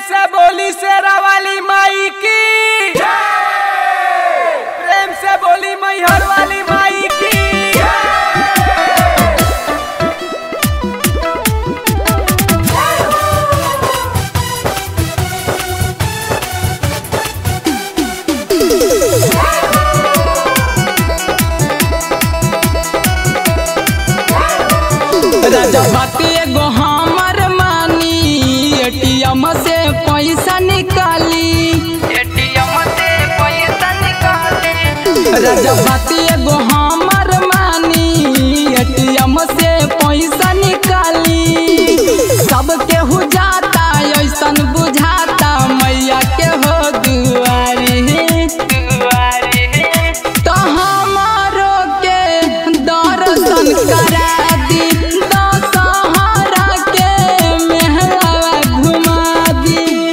से बोली शेरा वाली माई की प्रेम से बोली मैहर वाली माई की रजपति एगो हमर मानी एटीएम से पैसा निकाली एटीएम से पैसा निकाली रजपति एगो हमर मानी एटीएम से पैसा निकाली सब केहू जाता ऐसन बुझाता मैया के हो दुआरी दुआरी तो हमारो के दर्शन करा दी दशहरा के मेहरावा घुमा दी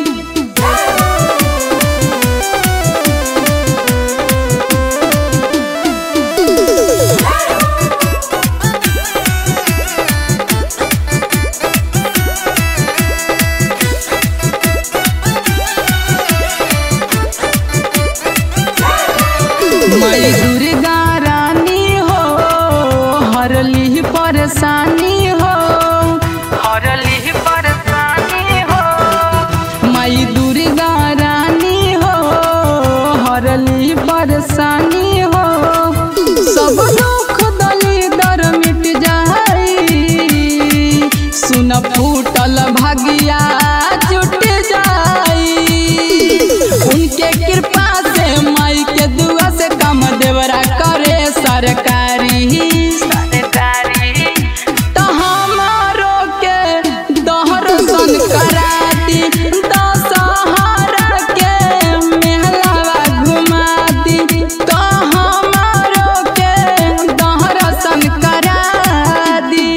मई दुर्गा रानी हो हरली परेशानी हो हरली परेशानी हो मई दुर्गा रानी हो हरली परेशानी हो सब दुख दली दर मिट जाई सुन फूटल भगिया जुट जाई उनके कृपा से माई के दुआ से कम देवरा करे सरकारी तो हमारो के दर्शन करा दी दशहरा के मेहलावा घुमा दी तो हमारो के दर्शन करा दी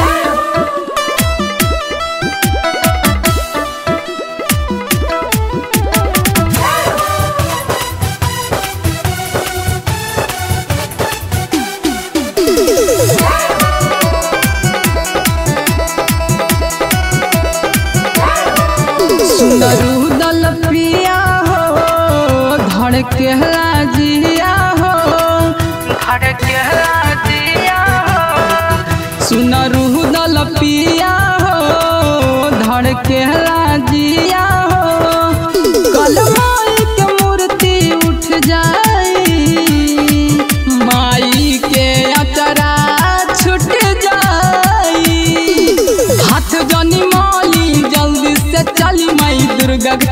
सुंदरू दल प्रिया हो धड़केला जिया हो धड़केला जिया हो सुनरू दल पिया हो धड़केला जिया हो कल माई के मूर्ति उठ जाई माई के अचरा छूट जाई हाथ जनी माली जल्दी से चली माई दुर्गा के